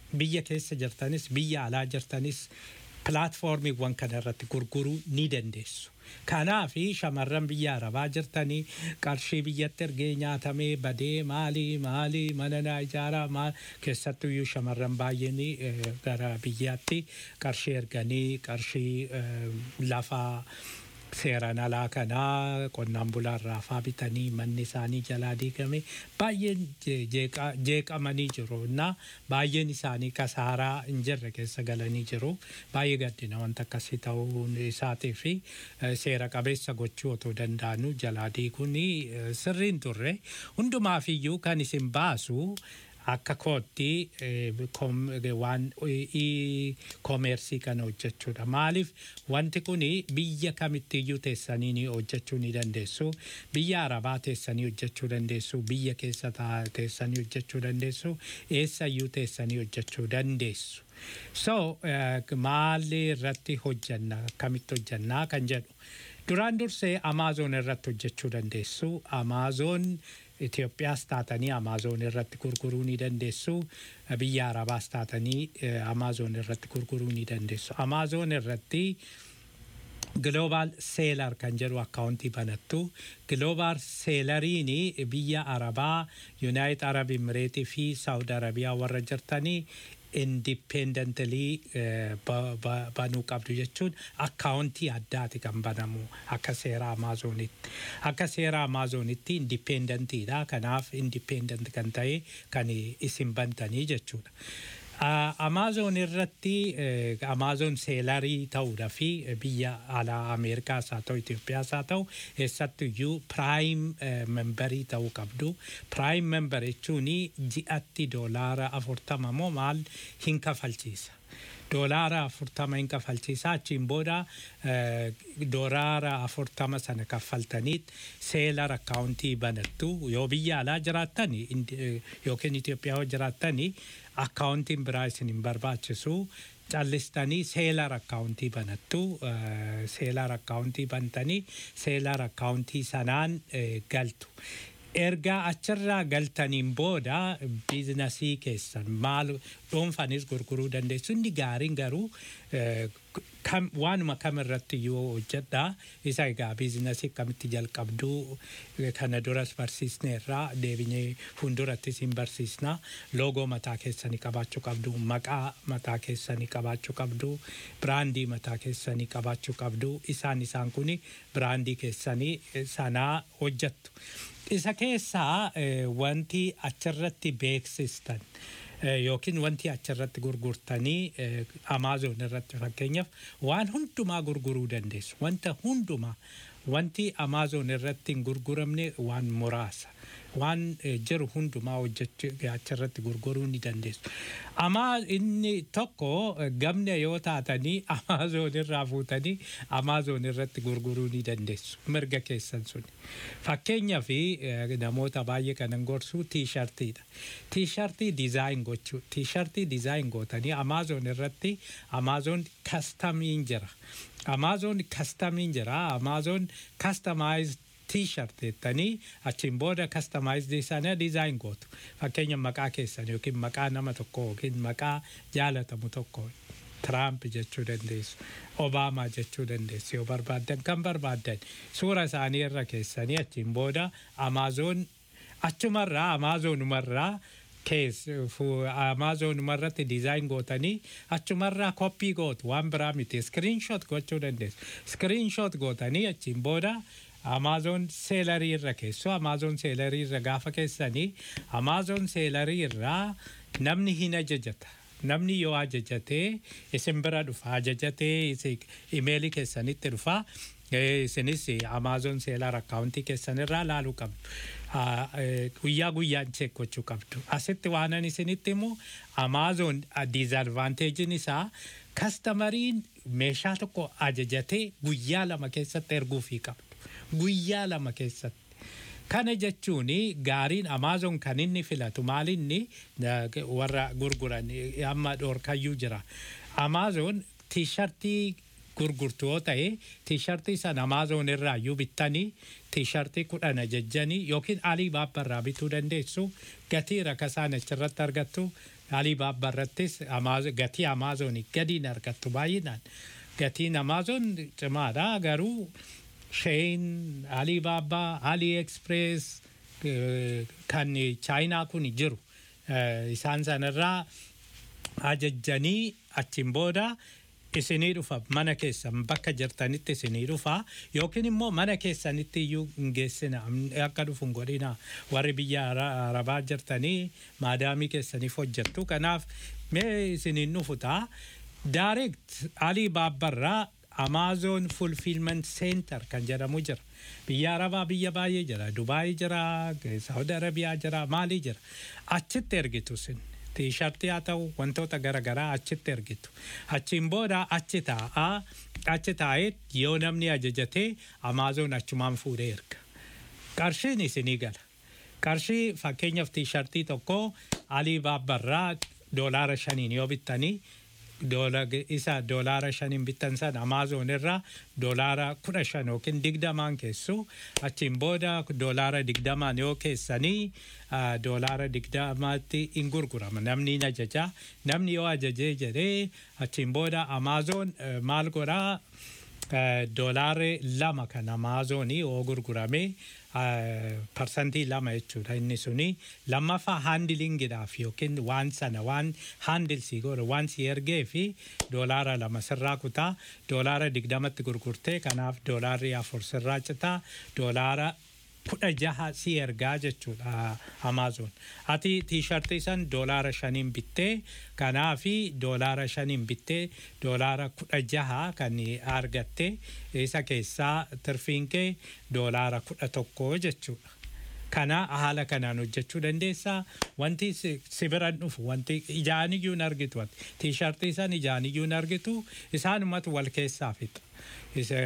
biyya keessa jirtanis biyya alaa jirtanis pilaatfoormiiwwan kana irratti gurguruu ni dandeessu. Kanaaf shamarran biyya arabaa jirtanii qarshii biyyatti ergee nyaatamee badee maalii maalii mana naa ijaaraa maal keessattuyyuu shamarran baay'een eh, gara biyyaatti qarshii erganii qarshii eh, lafaa seeraan alaa kanaa qonnaan bulaarraa faa bitanii manni isaanii jalaa diigame baay'een je- jeeqa- jeeqamanii jiru na baay'een isaanii kasaaraa hin jirre keessa galanii jiru baay'ee gaddina wanta akkasii ta'uun isaatii fi eh, seera qabeessa gochuu otoo danda'anuu jalaa diiguun eh, sirriin turre hundumaafiyyuu kan isin baasu akka kootti eh, kom- eh, waan ii koomeersii kana hojjechuudha. Maaliif wanti kun biyya kamittiyyuu teessanii ni hojjechuu ni dandeessu. Biyya Arabaa teessanii hojjechuu dandeessu. Biyya keessa taa- teessanii hojjechuu dandeessu. Eessayyuu teessanii hojjechuu dandeessu. So eh, maalii irratti hojjanna akkamitti hojjannaa kan jedhu. Duraan dursee Amaazoon irratti hojjechuu dandeessu. Amaazoon Itoophiyaas taatanii Amaazoon irratti gurguruu ni dandeessu. Biyya Arabaas taatanii eh, Amaazoon irratti gurguruu ni dandeessu. Amaazoon irratti Global Seelar kan jedhu akkaawuntii banattu. Global Seelariin biyya Arabaa, Yuunaayit Arab Imireetii fi Saawud Arabiyaa warra jirtanii indipendentalii banuu qabdu jechuun akkaawuntii addaati kan banamu akka seera Amaazonitti. Akka seera Amaazonitti indipendentiidha. Kanaaf indipendent kan ta'e kan isin bantanii jechuudha. Amaazon irratti Amaazon seelarii ta'uudha fi biyya alaa Ameerikaas haa ta'u Itoophiyaas haa ta'u eessattuyyuu piraayim membarii ta'uu qabdu. Piraayim membar jechuun ji'atti doolaara afurtama moo maal hin kafalchiisa. Doolaara afurtama hin kafalchiisa achiin booda doolaara afurtama sana kaffaltaniit seelar akkaawuntii banattu yoo biyya alaa jiraattan yookiin Itoophiyaa yoo jiraattan akkaawuntiin biraa isin hin barbaachisu callistanii seelar akkaawuntii banattu seelar akkaawuntii bantanii seelar akkaawuntii sanaan galtu. erga achirraa galtaniin booda biizinasii keessan maal dhuunfanis gurguruu dandeessu inni gaariin garuu waanuma kam irratti yoo hojjedha isa egaa biizinasii akkamitti jalqabduu kana duras barsiisneerraa deebinee fuuldurattis hin barsiisna loogoo mataa keessanii qabaachuu qabdu maqaa mataa keessanii qabaachuu qabdu biraandii mataa keessanii qabaachuu qabdu isaan isaan kun biraandii keessanii sanaa hojjettu. isa keessaa wanti achirratti beeksistan yookiin wanti achirratti gurgurtanii Amaazon irratti fakkeenyaaf waan hundumaa gurguruu dandeessu. Wanta hundumaa wanti Amaazon irratti hin gurguramne waan muraasa. waan jiru hundumaa hojjechuu achirratti gurguruu ni dandeessu. Amaa inni tokko gamna yoo taatanii Amaazoon irraa fuutanii Amaazoon irratti gurguruu ni dandeessu. Mirga keessan suni. Fakkeenyaaf namoota baay'ee kanan gorsu tiishartiidha. Tiishartii dizaayin gochuu. Tiishartii dizaayin gootanii Amaazoon irratti Amaazoon kastamiin jira. Amaazoon kastamiin jira. Amaazoon kastamaayizd t-shirt jettanii achiin booda kastamaayizii sana dizaayin gootu. Fakkeenya maqaa keessan yookiin maqaa nama tokko yookiin maqaa jaalatamu tokko Tiraamp jechuu dandeessu. Obaamaa jechuu dandeessu yoo barbaaddan kan barbaaddan suura isaanii irra keessanii achiin booda Amaazoon achumarraa Amaazonumarraa amaazonumarratti dizaayin gootanii achumarraa koppii gootu waan biraa miti iskiriinshoot gochuu dandeessu. Iskiriinshoot gootanii achiin booda Amaazoon seelarii irra keessoo Amaazoon seelarii irra gaafa keessanii Amaazoon seelarii irraa namni hin ajajata. Namni yoo ajajatee isin bira dhufa ajajatee imeelii keessanitti dhufa isinis Amaazoon seelar akkaawuntii keessan irraa laaluu qabdu. Guyyaa guyyaan cheek gochuu qabdu. Asitti waanan isinitti immoo Amaazoon diizadvaanteejiin isaa kastamariin meeshaa tokko ajajatee guyyaa lama keessatti erguufii qabdu. guyyaa lama keessatti. Kana jechuun gaariin Amaazoon kan inni filatu maalinni warra gurguran amma dhoorkayyuu jira. Amaazoon tiishartii gurgurtu yoo ta'e tiishartii sana Amaazoon irraa iyyuu bittanii tiishartii kudhan ajajjanii yookiin alii baabbarraa bituu dandeessu gatii rakasaan achirratti argattu Alibaabaa irrattis Amaaz- gatii Amaazonii gadiin argattu baay'inaan. Gatiin Amaazon cimaadha garuu Shein, Alibaabaa, AliExpress eh, kan Chaayinaa kun jiru. Eh, Isaan sanarraa ajajjanii achiin booda isinii dhufa mana keessan bakka jirtanitti isinii dhufa yookiin immoo mana keessanitti iyyuu hin geessina akka dhufu hin godhina warri biyya Ara- arabaa jirtanii maadaamii keessaniif hojjettu kanaaf mee isiniin dhufu ta'a direct alii baabbarraa Amazon Fulfillment Center kan jedhamu jira. Biyya Arabaa biyya baay'ee jira. Dubaayii jira, Saudi Arabiyaa jira, Maalii jira. Achitti ergitu sin. Tiishartii haa ta'u wantoota garaagaraa achitti ergitu. Achiin booda achi taa'aa achi taa'ee yoo namni ajajatee Amazon achumaan fuudhee erga. Qarshiin isinii gala. Qarshii fakkeenyaaf tiishartii tokko alii baabbarraa doolaara shaniin yoo bittanii doola isa doolaara shaniin bittan san amaazon irraa doolaara kudha shan yookiin digdamaan keessu achiin booda doolaara digdamaan yoo keessanii ah, doolaara digdamaatti hin gurgurama namni hin ajaja namni yoo ajajee jedhee achiin booda amaazon eh, maal godhaa Eh, doolaarri lama kan amaazonii oo gurgurame eh, parsantii lama jechuudha inni suni lammaffaa haandilingiidhaaf yookiin waan sana waan haandilsii godhe waan si ergee fi doolaara lama sirraa kutaa doolaara digdamatti gurgurtee kanaaf doolaarri afur sirraa citaa doolaara kudha jaha si ergaa jechuudha amaazon ati tiishartii san doolaara shaniin bittee kanaafi doolaara shaniin bittee doolaara kudha jaha kan argatte isa keessaa tirfiin kee doolaara kudha tokko jechuudha. Kana haala kanaan hojjechuu dandeessaa. Wanti si si biran dhufu wanti ijaan iyyuu hin argitu wanti tiishartii san ijaan iyyuu hin argitu isaanumatu wal keessaa fixa. Isa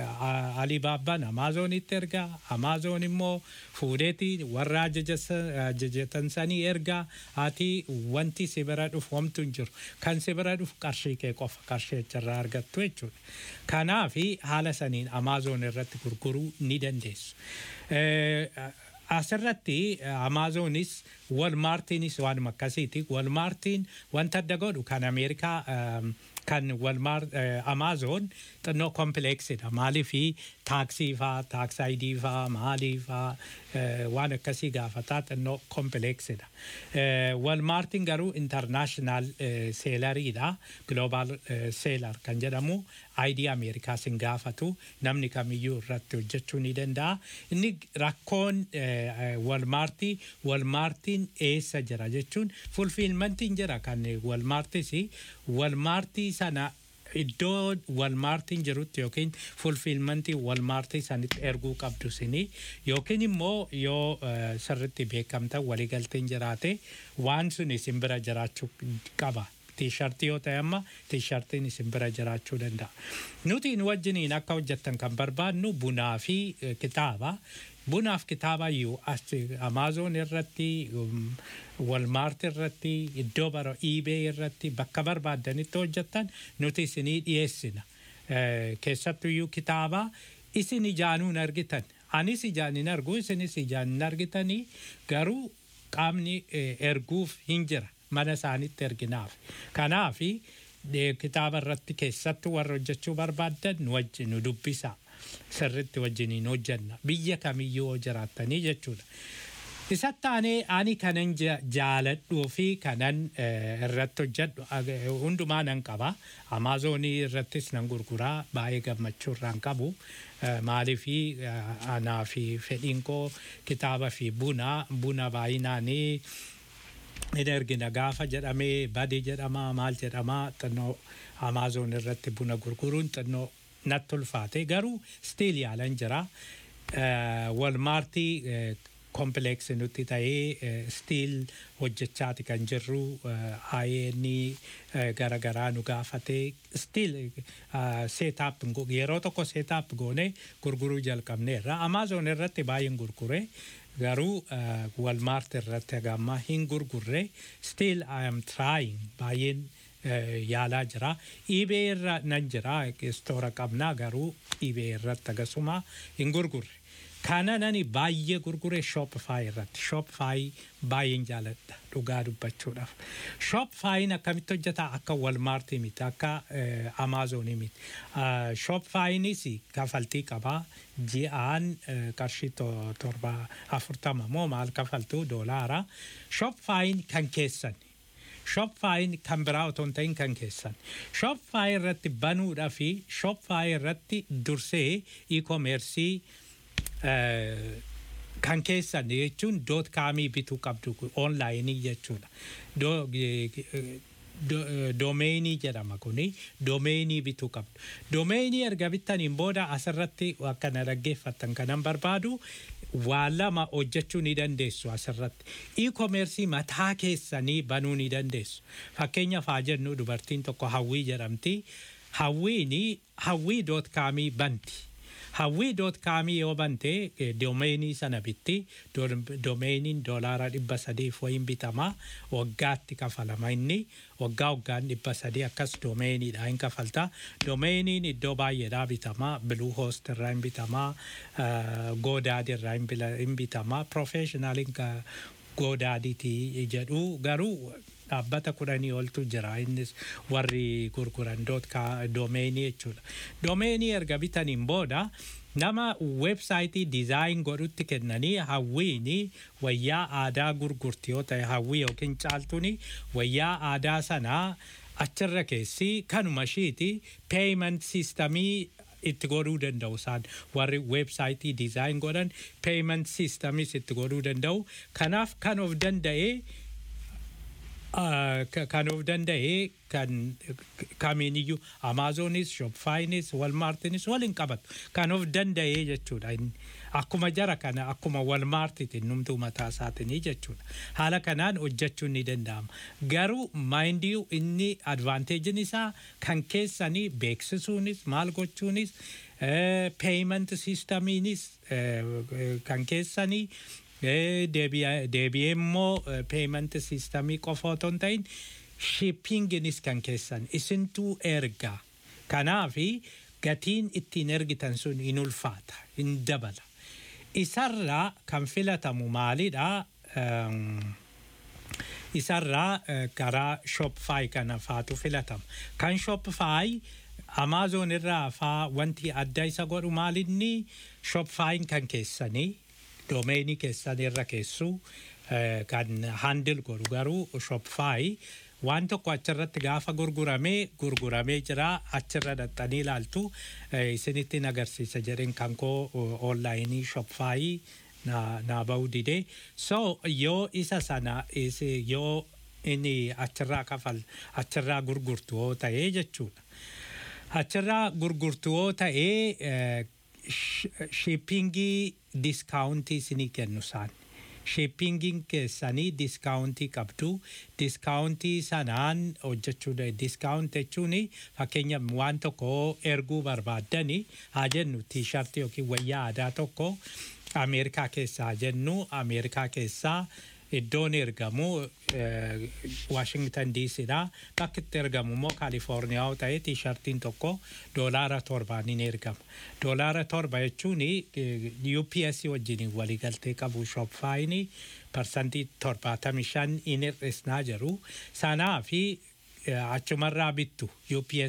Alibaabbaan Amaazonitti ergaa Amaazoon immoo fuudheeti warra ajaja- ajajatan sanii ergaa ati wanti si bira dhufu homtu hin jiru. Kan si bira dhufu qarshii kee qofa qarshii achirraa argattu jechuudha. Kanaafi haala saniin Amaazoon irratti gurguruu ni dandeessu. Eh, asirratti amaazonis walmaartiinis waanuma akkasiiti walmaartiin wanta adda godhu kan ameerikaa ehm, kan walmaar amaazoon xinnoo kompileeksidha maaliifi taaksii faa taaksaayidii faa maalii faa eh, waan akkasii gaafataa xinnoo kompileeksidha walmaartiin garuu intarnaashinaal seelariidha gloobaal seelar kan jedhamu aayidii ameerikaa sin gaafatu namni kamiyyuu irratti hojjechuu ni danda'a inni rakkoon walmaartii walmaartiin eessa jira jechuun fulfiilmantiin jira kan walmaartis walmaartii sana iddoo walmaartiin jirutti yookiin fulfiilmantii walmaartii sanitti erguu qabdu sini yookiin immoo yoo eh, sirritti beekamta waliigalteen jiraate waan sun isin bira jiraachuu qaba. Tiishartii yoo ta'e amma tiishartiin isin bira jiraachuu danda'a. Nuti nu wajjiniin akka hojjettan kan barbaadnu bunaa fi eh, kitaaba. Bunaaf kitaaba iyyuu as Amaazoon irratti, um, Walmaart irratti, iddoo bara eBay irratti bakka barbaaddanitti hojjettan nuti isinii dhiyeessina. Eh, Keessattuu iyyuu kitaaba isin ijaanuun argitan. Anis ijaan hin argu, isinis ijaan hin argitanii garuu qaamni eh, erguuf hin jira. mana isaanitti erginaaf. Kanaaf kitaaba irratti keessattuu warra hojjechuu barbaaddan nu wajjin nu dubbisa. Sirritti wajjiniin hojjenna. Biyya kamiyyuu yoo jiraattanii jechuudha. Isatti aanee ani kanan ja- jaaladhuu fi kanan eh, irratti hojjedhu ag- hundumaa nan qaba. Amaazonii irrattis nan gurguraa baay'ee gammachuu irraan qabu. Eh, Maaliifi eh, anaa fi fedhiin koo kitaaba fi buna buna baay'inaanii hin ergina gaafa jedhamee badii jedhamaa maal jedhamaa xinnoo amaazoon irratti buna gurguruun xinnoo natti ulfaate garuu stiil yaalan jira walmaartii kompileeksi nutti ta'ee stiil hojjechaati kan jirru ayeeni garagaraa nu gaafatee stiil seetaap yeroo tokko seetaap goone gurguruu jalqabneerra amaazoon irratti baay'een gurgure garuu walmaart irratti hagamma hin gurgurre still I am trying baay'een eh, yaalaa jira iibee irra nan jira istoora qabnaa garuu iibee irratti agasuma hin gurgurre Kana nani baay'ee gurgure Shopify irratti. Shopify baay'een jaaladha dhugaa dubbachuudhaaf. Shopifyin akkamitti hojjeta akka Walmaartii miti akka Amaazonii miti. Shopifyinis kafaltii qabaa ji'aan qarshii torba afurtama moo maal kafaltuu doolaara. Shopifyin kan keessan. Shopifyin kan biraa otoo hin ta'in kan keessan. Shopify irratti banuudhaa fi Shopify irratti dursee e-commercii kan keessan jechuun doot kaamii bituu qabdu onlaayinii jechuudha. Doomeenii jedhama kuni doomeenii bituu qabdu. Doomeenii erga bittaniin booda asirratti akka na dhaggeeffattan kanan barbaadu waa lama hojjechuu ni dandeessu asirratti. E-commercii mataa keessanii banuu ni dandeessu. Fakkeenyaaf haa jennu dubartiin tokko hawwii jedhamti. Hawwiini hawwii doot kaamii banti. Hawwii doot kaamii yoo bante doomeenii sana bitti doomeeniin doolaara dhibba sadiif wayin bitama waggaatti kafalama inni waggaa waggaan dhibba sadii akkas doomeeniidha hin kafalta doomeeniin iddoo baay'eedhaa bitama biluu hoost irraa hin bitama goodaadi irraa hin bitama profeeshinaaliin goodaadiiti jedhu garuu dhaabbata kudhanii oltu jira innis warri gurguran doomeenii jechuudha. Doomeenii erga bitaniin booda nama weebsaayitii dizaayin godhutti kennanii hawwiini wayyaa aadaa gurgurti yoo ta'e hawwii yookiin caaltuuni wayyaa aadaa sanaa achirra keessi kanuma ishiiti peeyiment siistamii itti godhuu danda'u isaan warri weebsaayitii dizaayin godhan peeyiment siistamis itti godhuu danda'u kanaaf kan of danda'ee kan of danda'e kan kamiiniyyuu amaazonis shopfaayinis walmaartinis waliin qabatu kan of danda'e jechuudha akkuma jara kana akkuma walmaartiitiin numtuu mataa isaatinii jechuudha haala kanaan hojjechuun ni danda'ama garuu maayindiyuu inni advaanteejiin isaa kan keessanii beeksisuunis maal gochuunis peeyiment siistamiinis kan keessanii deebi'ee immoo peeyiment siistamii qofa otoo hin ta'in shippinginis kan keessan isintuu ergaa kanaafi gatiin ittiin ergitan sun hin ulfaata hin dabala isarraa kan filatamu maalidha isarraa karaa shopify kana faatu filatama kan shopify amaazon irraa faa wanti adda isa godhu maalinni shopifyin kan keessanii doomeenii keessan irra keessu kan handil godhu garuu shopify waan tokko achirratti gaafa gurguramee gurguramee jira achirra dhaxxanii ilaaltu isinitti agarsiisa jedheen kan koo onlaayinii shopify naa ba'uu didee so yoo isa sana yoo inni achirraa kafal achirraa gurgurtu yoo ta'ee jechuudha achirraa gurgurtu yoo ta'ee shippingii diskaawuntii isinii kennu isaan. Shippingiin keessanii diskaawuntii qabdu. Diskaawuntii sanaan hojjechuu diskaawunt jechuun fakkeenya waan tokko erguu barbaaddani haa jennu tiishartii yookiin wayyaa aadaa tokko Ameerikaa keessaa jennu Ameerikaa keessaa iddoon ergamu Washington DCdha. Bakki itti ergamu immoo Kaalifoorniyaa yoo ta'e tiishartiin tokko doolaara torbaan hin ergama. Doolaara torba jechuun UPS wajjin waliigaltee qabu shopfaayin parsantii torbaatamii shan hin hir'isnaa jiru. Sanaa fi achumarraa bittu UPS